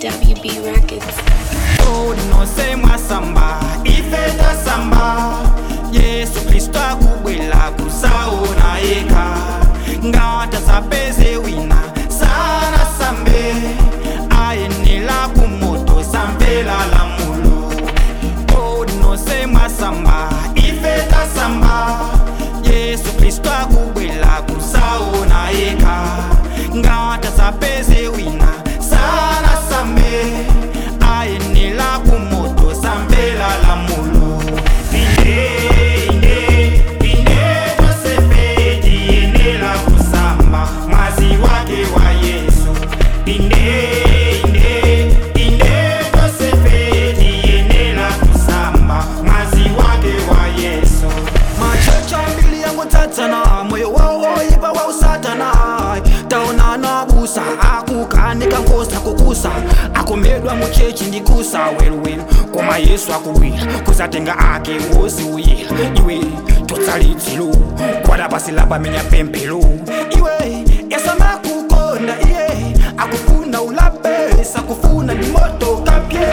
WB Records. unose mwasamba ife tasamba yesu kristu akubwela kusaona yeka ngata zapeze wina sana sambe ayenela kumoto samvela lamulo unose mwasamba ife tasamba yesu kristu akubwela kusaona yeka ngata zapeze wina sana sambe ayenela kumoto sambela lamulo inde inde inde tosefeti yenela kusamba mwazi wake wa yesu inde inde inde tosefeti yenela kusamba mwazi wake wa yesu machocho mbili yangu tatsana moyo wawoipa wa usatana taonana busa akukanika nkosa kukusa akumedwa muchechi ndikusa weluwelu koma yesu akubwira kuzatenga ake wosi uyira iwe totsalitsilu kwada pasi lapamenya pemphelu iwe yasamakukonda iye akufuna ulape sakufuna ndi moto kapye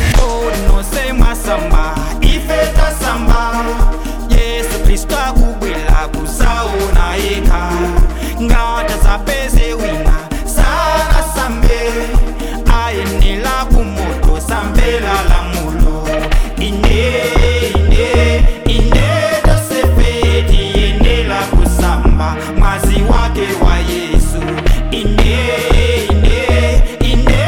onose mwasamba ife tasamba yesu kristu akubwela kusaona yeka ngata zapeze wina sana sambe ayenela kumoto sambela lamulo inde inde inde tosefeti yenela kusamba mwazi wake wa yesu inde inde inde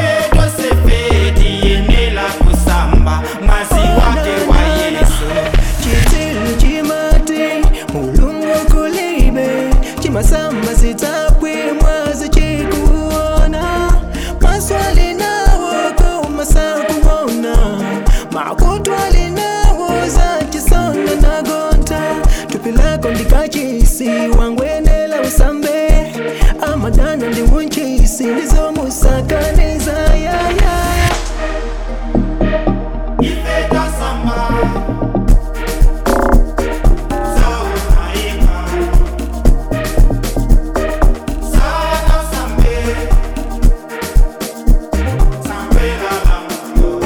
tosefeti yenela kusamba mwazi wake wa yesu chitilu chimati mulungu kulibe chimasamba sitapwi mwazi chikuona maswali nawo kumasakuona makutwali nawo zachisonda nagonta tupilako ndikachisi wangwenela usambe amadana ndiwunchisi ndizomusakaniza yaya ife tasamba sauna yeka sana sambe sambela lamulo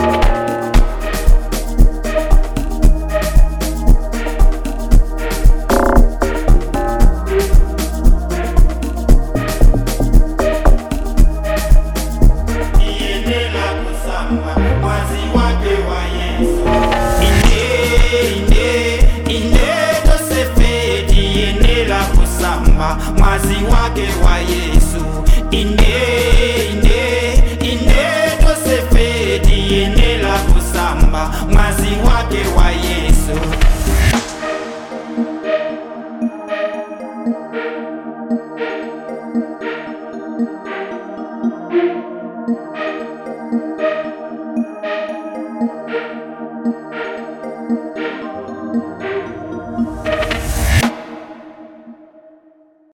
iyenela kusamba mwazi wake wa yesu inde inde inde tosefeti iyenela kusamba mwazi wake wa yesu inde inde inde tosefeti iyenela kusamba mwazi wake wa yesu